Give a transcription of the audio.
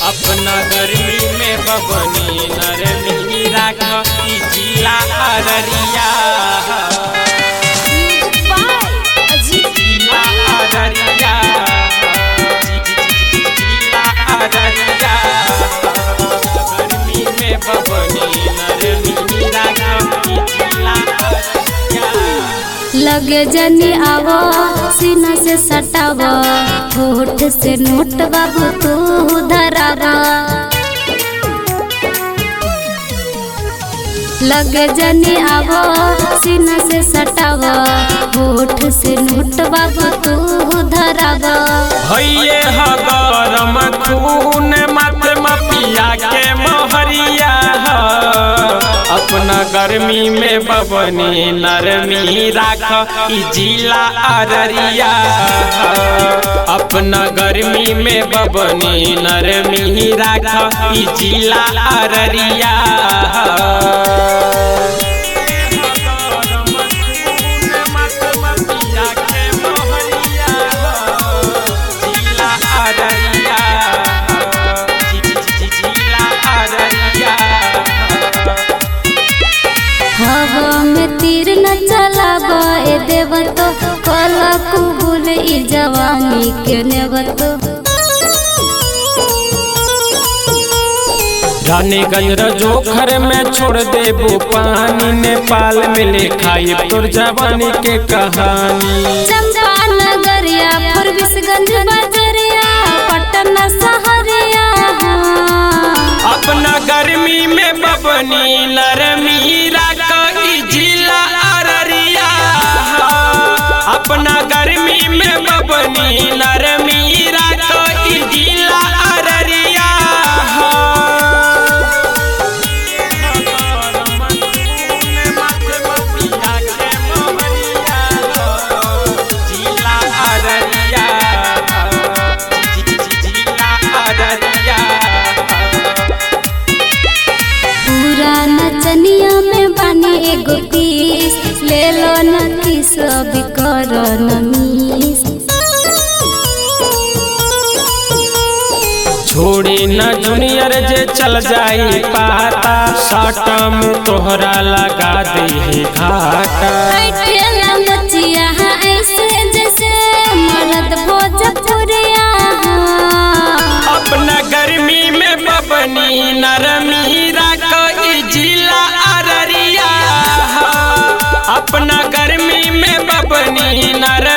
अपना गर्मी में बबनी नरमी राख ई जिला अररिया जिला अररिया जिला अररिया गर्मी में बबनी नरमी राख ई जिला अररिया लगे जनी आवो सीना से सटावा होठ से नोट बाबू तू धरावा लगे जनी आवो सीना से सटावा होठ से नोट बाबू तू धरावा भैये ह गरम खून मत मपिया के मोहरिया ह। अपना गर्मी में बबनी नरमी राख ई जिला अररिया ह। अपना गर्मी में बबनी नरमी राख ई जिला अररिया जिला अररिया जिला अररिया हवा में तीर न चलावा ए देव तो कला कुबुल ई जवानी के नेवतो रानीगंज जोखर में छोड़ देबो पानी नेपाल में लिखाई तोर जवानी के कहानी चंपा नगरिया फरबिसगंज बजरिया पटना सहरिया अपना गर्मी में बबनी नरमी राख ई जिला अररिया अपना गर्मी में बबनी नरमी राख ई जिला अररिया जिला अररिया जिला अररिया पूरा नचनिया में बानी एगो पीस ले लो न किस अभी कर न मिस छोड़ी न जूनियर जे चल जाई पाता साटम तोहरा लगा दे घाटा बैठे न नचिया ऐसे जैसे मरद भोजपुरिया अपना गर्मी में बबनी नरमी राख ई जिला अररिया अपना गर्मी में बबनी नर